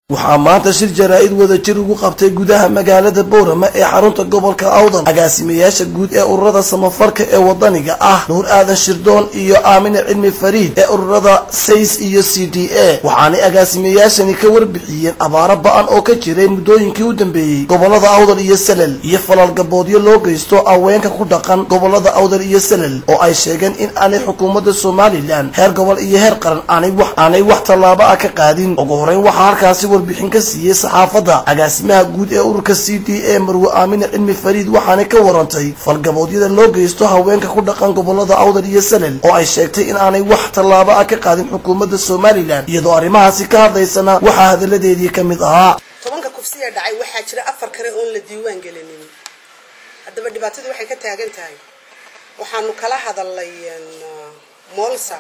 waxaa maanta shir jaraa-id wadajir ugu qabtay gudaha magaalada boorama ee xarunta gobolka awdal agaasimayaasha guud ee ururada samafarka ee wadaniga ah nuur aadan shirdoon iyo aamine cilmi fariid ee ururada says iyo c d a waxaanay agaasimayaashani ka warbixiyeen abaaro ba-an oo ka jiray muddooyinkii u dambeeyey gobolada awdal iyo salel iyo falaalgaboodyo loo geysto aweenka ku dhaqan gobolada awdal iyo salel oo ay sheegeen in aanay xukuumadda somalilan heer gobol iyo heer qaran aanay wax tallaabo ah ka qaadin ugu horeyn waxaa halkaasi warbixin ka siiyey saxaafadda agaasimaha guud ee ururka c d a marwe aamine cilmi fariid waxaanay ka warantay falgaboodyada loo geysto haweenka ku dhaqan gobolada awdal iyo salel oo ay sheegtay in aanay wax tallaabo ah ka qaadin xukuumadda somalilan iyadoo arrimahaasi ka hadlaysana waxaa hadalladeedii ka mid ahaa tobanka kufsiga dhacay waxaa jira afar kale oon la diiwaan gelinin haddaba dhibaatadu waxay ka taagan tahay waxaanu kala hadalnay moolsa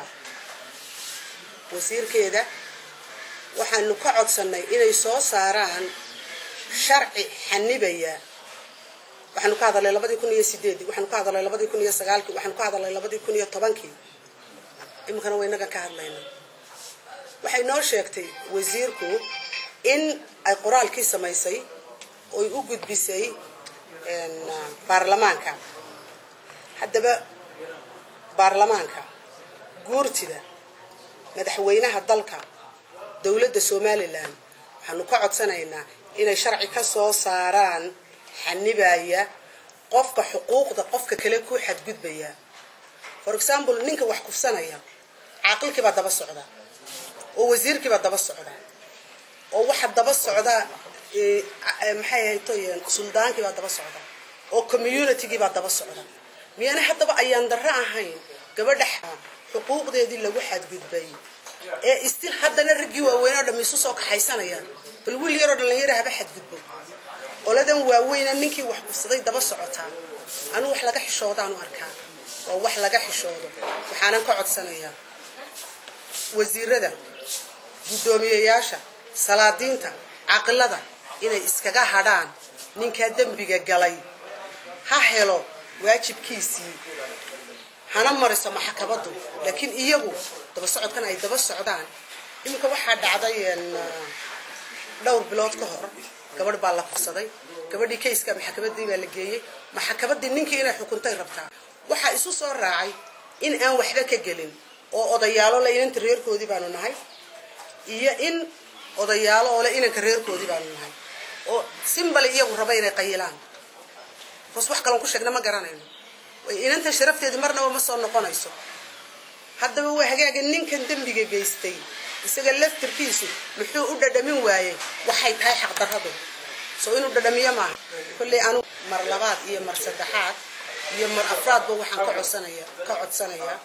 wasiirkeeda waxaanu ka codsanay inay soo saaraan sharci xanibaya waxaanu ka hadalnay labadii kun iyo sideedii waxaanu ka hadalnay labadii kun iyo sagaalkii waxaanu ka hadalnay labadii kun iyo tobankii iminkana waa inagan ka hadlayna waxay noo sheegtay wasiirku in ay qoraalkii samaysay oy u gudbisay baarlamaanka haddaba baarlamaanka guurtida madaxweynaha dalka dowladda somalilan waxaanu ka codsanaynaa inay sharci ka soo saaraan xanibaya qofka xuquuqda qofka kale ku xadgudbaya for example ninka wax kufsanaya caaqilkiibaa daba socda oo wasiirkiibaa daba socda oo waxa daba socda maxay ahaytoy suldaankiibaa daba socda oo communitygiibaa daba socda miyaana haddaba ayaan darro ahayn gabadha xuquuqdeedii lagu xadgudbay ee istil haddana raggii waaweyn oo dham isu soo kaxaysanayaan bal wiil yaroo dhalinyara haba xadgudbo oladan waaweyna ninkii wax kufsaday daba socotaa anuu wax laga xishoodaanu arkaa waa wax laga xishoodo waxaanan ka codsanayaa wasiirada guddoomiyeyaasha salaadiinta caqilada inay iskaga hadhaan ninkaa dembiga galay ha helo waajibkiisii hana mariso maxkamadu laakiin iyagu daba socodkan ay daba socdaan iminka waxaa dhacday dhowr bilood ka hor gabadh baa la kufsaday gabadhii kayska maxkamadii baa la geeyey maxkamadii ninkii inay xukuntay rabtaa waxaa isu soo raacay in aan waxba ka gelin oo odayaalo le inanta reerkoodii baanu nahay iyo in odayaalo oo le inanka reerkoodii baanu nahay oo simbali iyagu raba inay qayilaan bas wax kaloon ku sheegna ma garanayno inanta sharafteedii marnaba ma soo noqonayso haddaba waa hagaaga ninkan dembiga geystay isaga laftirkiisu muxuu u dhadhamin waayey waxay tahay xaqdarradu soo inuu dhadhamiyo maaha kolley anu mar labaad iyo mar saddexaad iyo mar afraadba waxaan ka codsanaya ka codsanayaa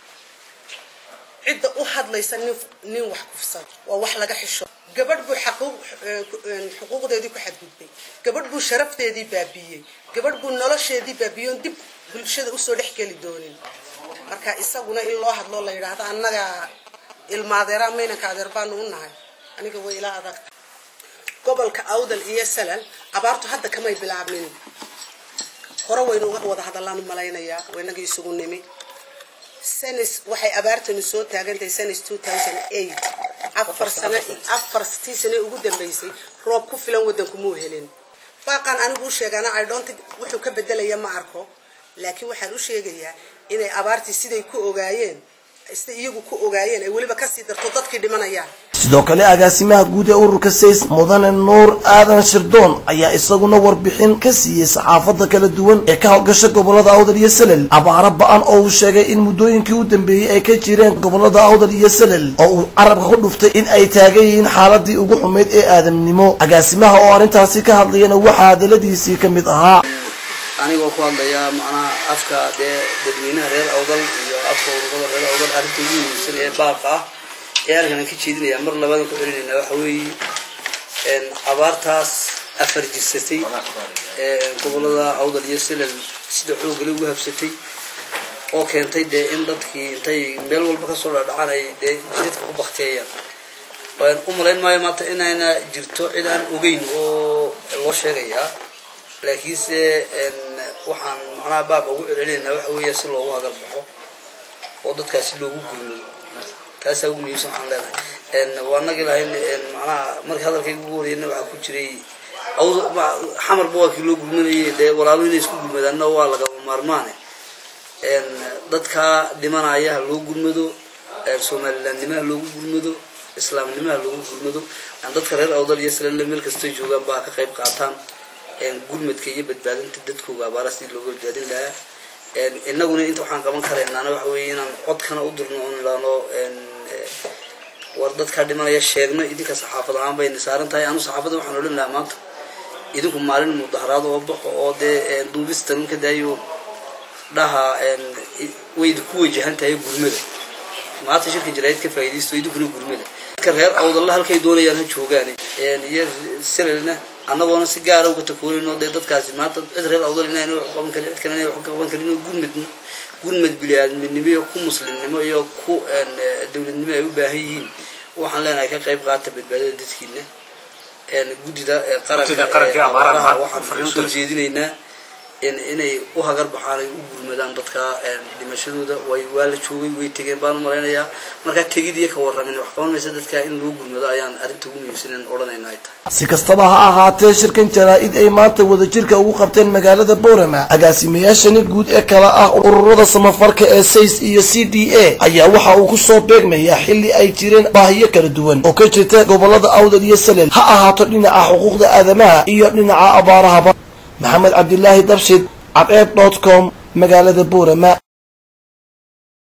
cidda u hadlaysa nin nin wax kufsada waa wax laga xisho gabadh buu xuquuqdeedii ku xadgudbay gabadh buu sharafteedii baabiyey gabadh buu nolosheedii baabiyoon dib bulshada usoo dhex geli doonin marka isaguna in loo hadloo la yidhaahdo annaga ilmaadeera maynanka adeer baanu u nahay aniga way ila adag gobolka awdal iyo salal abaartu hadda kamay bilaabmin hore waynu uga wada hadallaan u malaynayaa waynagii isugu nimi sanis waxay abaartanu soo taagantahay sanis two thousand eight afar sano afartii sane ugu dambeysay roob ku filan waddanku muu helin baaqan anigu u sheegana i don't think wuxuu ka bedelaya ma arko laakiin waxaan u sheegayaa inay abaartii siday ku ogaayeen sida iyagu ku ogaayeen ay weliba kasii darto dadkii dhimanayaan sidoo kale agaasimaha guud ee ururka says mudane nuur aadan shirdoon ayaa isaguna warbixin ka siiyey saxaafadda kala duwan ee ka howlgasha gobolada awdal iyo salel abaaro ba-an oo uu sheegay in muddooyinkii u dambeeyey ay ka jireen gobolada awdal iyo salel oo uu carabka ku dhuftay in ay taagan yihiin xaaladii ugu xumayd ee aadamnimo agaasimaha oo arrintaasi ka hadlayana waxaa hadaladiisii ka mid ahaa anigoo ku hadlaya macnaha afka dee dadweynaha reer awdal iyo afka ururada reer awdal arrinta ugu muhiimsan ee baaqa ah ee halkan ka jeedinaya mar labadan ku celinayna waxa weeye abaartaas afar jirsatay gobolada awdal iyo silal sida xoogale ugu habsatay oo keentay dee in dadkii intay meel walba kasoo dhadhacan ay dee jidadka ku bakteeyaan u malayn maayo maanta inayna jirto cid aan ogeyn oo loo sheegayaa laakiinse waxaan macnaha baaba ugu celcelinaynaa waxa weeya si loogu hadal baxo oo dadkaasi loogu gurmo taasaa ugu muhiimsan waxaan leenahay waa nagi lahayn macnaha markii hadalkayga ugu horeyna waxaa ku jiray xamarba waa kii loo gurmanayay dee walaalo inay isku gurmadaanna waa lagama maarmaane dadkaa dhimanaya ha loo gurmado somalilandnimaha loogu gurmado islaamnimaha loogu gurmado dadka reer awdal iyo salale meel kastay joogaan ba ha ka qayb qaataan gurmadka iyo badbaadinta dadkooga abaara sidii looga badbaadin lahaa inaguna inta waxaan qaban karaynaana waxa weeye inaan codkana u dirno oon ilaano war dadkaa dhimanaya sheegno idinka saxaafad ahaan bayna saaran tahay anu saxaafadda waxaan odhan lahaa maanta idinku maalin mudaharaad oo baxo oo dee duubistan ka daayo dhaha wayda ku wajahan tahay gurmada maanta shirka jaraa'id ka faa'iidaysto idinkuna gurmada dadka reer awdalla halkay doonayaan ha joogaan iyo silalna annagoona si gaara uga takoonayno dee dadkaasi maanta cid reer awdal inayna wax qaban karin cid kalena wax ka qaban karin oo gurmad gurmad bili-aadminimo iyo ku muslimnimo iyo ku dowladnimo ay u baahan yihiin waxaan leenahay ka qayb qaata badbaadada dadkiina guddida qaranka abaaraha waxaan soo jeedinaynaa inay u hagar baxaan ay u gurmadaan dadka dhimashadooda way waa la joogay way tegeen baan u malaynayaa markaa tegid iyo ka warramin wax qaban maysa dadka in loo gurmado ayaan arrinta ugu muhiimsanen odhanayna ay tahay si kastaba ha ahaatee shirkan jaraa-id ay maanta wadajirka ugu qabteen magaalada boorama agaasimayaashani guud ee kala ah ururada samafarka ee says iyo c d a ayaa waxa uu kusoo beegmayaa xilli ay jireen baahiyo kala duwan oo ka jirta gobolada awdal iyo salel ha ahaato dhinaca xuquuqda aadamaha iyo dhinaca abaarahaba maxamed cabdilaahi dabshid cadceeb dot com magaalada boorama